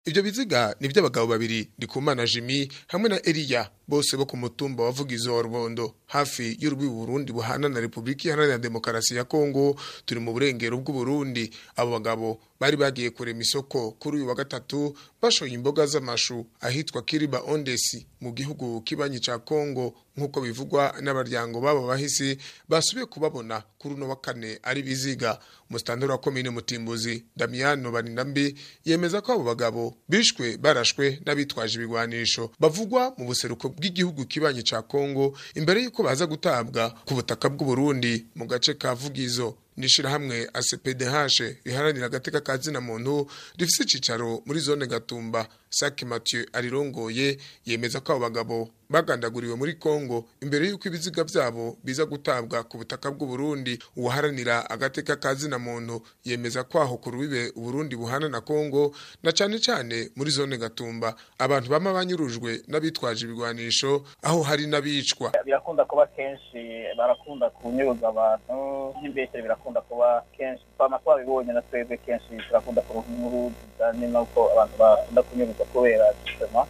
ivyo biziga ni vy'abagabo babiri ndikumana jimi hamwe na eliya bose bo ku mutumba wa vugizo wa rubondo hafi y'urubi burundi buhana na repubulika iharanira demokarasi ya kongo turi mu burengero bw'uburundi abo bagabo bari bagiye kurema isoko kuri uyu wa gatatu bashoye imboga z'amashu ahitwa kiriba ondesi mu gihugu kibanyi ca kongo nk'uko bivugwa n'abaryango babo bahisi basubiye kubabona kuri uno wa kane ari biziga umusitanteri wa komine mutimbuzi damiyano baninambi yemeza ko abo bagabo bishwe barashwe n'abitwaje ibigwanisho bavugwa mu buseruko bw'igihugu kibanyi ca kongo imbere y'uko baza gutabwa ku butaka bw'uburundi mu gace ka vugizo nishirahamwe ACPDH riharanira agateka ka zina muntu rifise icicaro muri zone Gatumba Saki Mathieu arirongoye yemeza ko abo bagabo bagandaguriwe muri Kongo imbere y'uko ibiziga vyabo biza gutabwa ku butaka bw'u Burundi uwaharanira agateka ka zina muntu yemeza ko aho ku rubibe Burundi buhana na Kongo na cane cane muri zone Gatumba abantu bama banyurujwe n'abitwaje ibigwanisho aho hari n'abicwa birakunda kuba kenshi barakunda kunyuruza abantu n'imbeshere birakunda kuba kenshi twama twabibonye na twebwe kenshi turakunda kuronka inkuru zijanye n'uko abantu bakunda kunyuruza kubera justement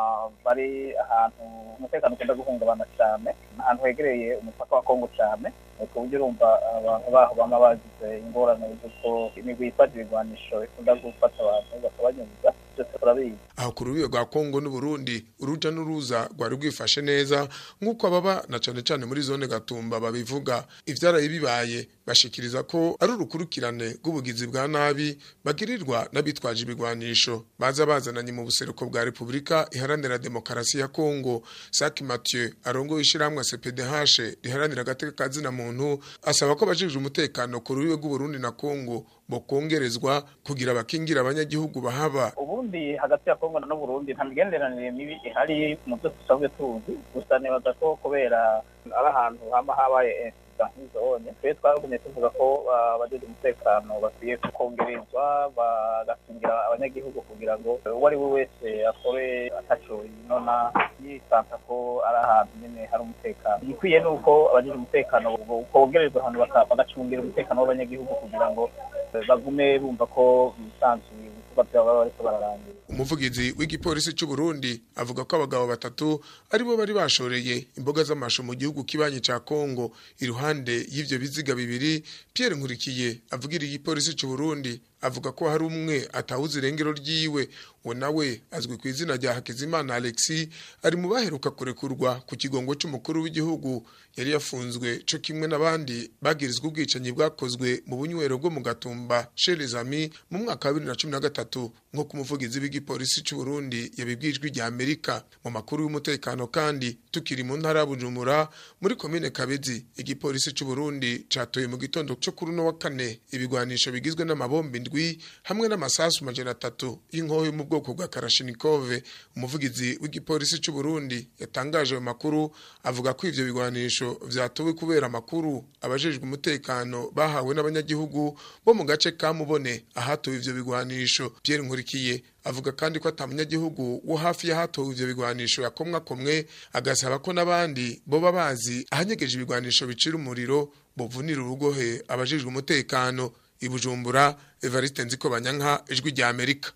bari ahantu umutekano ukunda guhungabana cyane ahantu hegereye umupaka wa kongo cyane ku buryo urumva abantu baho bama bagize ingorane z'uko imigwi yitwaje ibigwanisho ikunda gufata abantu bakabanyuruza byose turabizi aho ku rubibe rwa kongo n'uburundi uruja n'uruza rwari rwifashe neza nk'uko ababa na cane cane muri zone gatumba babivuga ivyaraye bibaye bashikiriza ko ari urukurikirane rw'ubugizi bwa nabi bagirirwa n'abitwaje ibigwanisho baza bazananye mu buseruko bwa repubulika iharanira demokarasi ya kongo saki mathieu arongoye ishirahamwe cpdh riharanira agateka ka zina muntu asaba ko abajejwe umutekano ku rubibe rw'uburundi na kongo bokongerezwa kugira bakingira abanyagihugu bahaba ubundi hagati ya kongo n'uburundi nta migenderanire mibi ihari mu byo dusanzwe tuzi gusa nibaza ko kubera ari ahantu hama habaye nk'izone twe twagumye tuvuga ko abajeje umutekano bakwiye kongerezwa bagakingira abanyagihugu kugira ngo uwo ari we wese akore ataco yinona yisanta ko ari ahantu nyene hari umutekano igikwiye ni uko abajeje umutekano kongerezwa ahantu bagacungira umutekano w'abanyagihugu kugira ngo bagume bumva ko bisanzuye ibikorwa vyabo baba bariko bararangira umuvugizi w'igipolisi c'u Burundi avuga ko abagabo batatu aribo bari bashoreye imboga z'amashu mu gihugu kibanyi ca Kongo iruhande y'ivyo biziga bibiri Pierre Nkurikiye avugira igipolisi c'u Burundi avuga ko hari umwe atawuze irengero ryiwe uwo nawe azwi ku izina rya Hakizimana Alexis ari mu baheruka kurekurwa ku kigongo c'umukuru w'igihugu yari yafunzwe co kimwe n'abandi bagirizwa ubwicanyi bwakozwe mu bunywero bwo mu Gatumba chez les amis mu mwaka wa 2013 nko ku muvugizi w'igipolisi c'u Burundi yabibwijwe rya Amerika mu makuru y'umutekano kandi tukiri mu ntara ya Bujumbura muri komine Kabezi igipolisi c'u Burundi catoye mu gitondo cyo kuri no wa kane ibigwanisho bigizwe n'amabombi indwi hamwe n'amasasu majana atatu y'inkoho yo mu bwoko bwa Karashinikov umuvugizi w'igipolisi c'u Burundi yatangaje ayo makuru avuga ko ivyo bigwanisho vyatowe kubera amakuru abajejwe umutekano bahawe n'abanyagihugu bo mu gace ka Mubone ahatowe ivyo bigwanisho Pierre Nkurikiye avuga kandi ko atamunyagihugu wo hafi y'ahatowe ivyo bigwanisho yakomwa komwe agasaba ko n'abandi boba bazi ahanyegeje ibigwanisho bicira umuriro bovunira urugohe abajejwe umutekano ibujumbura Evariste Nziko Banyanka ijwi rya Amerika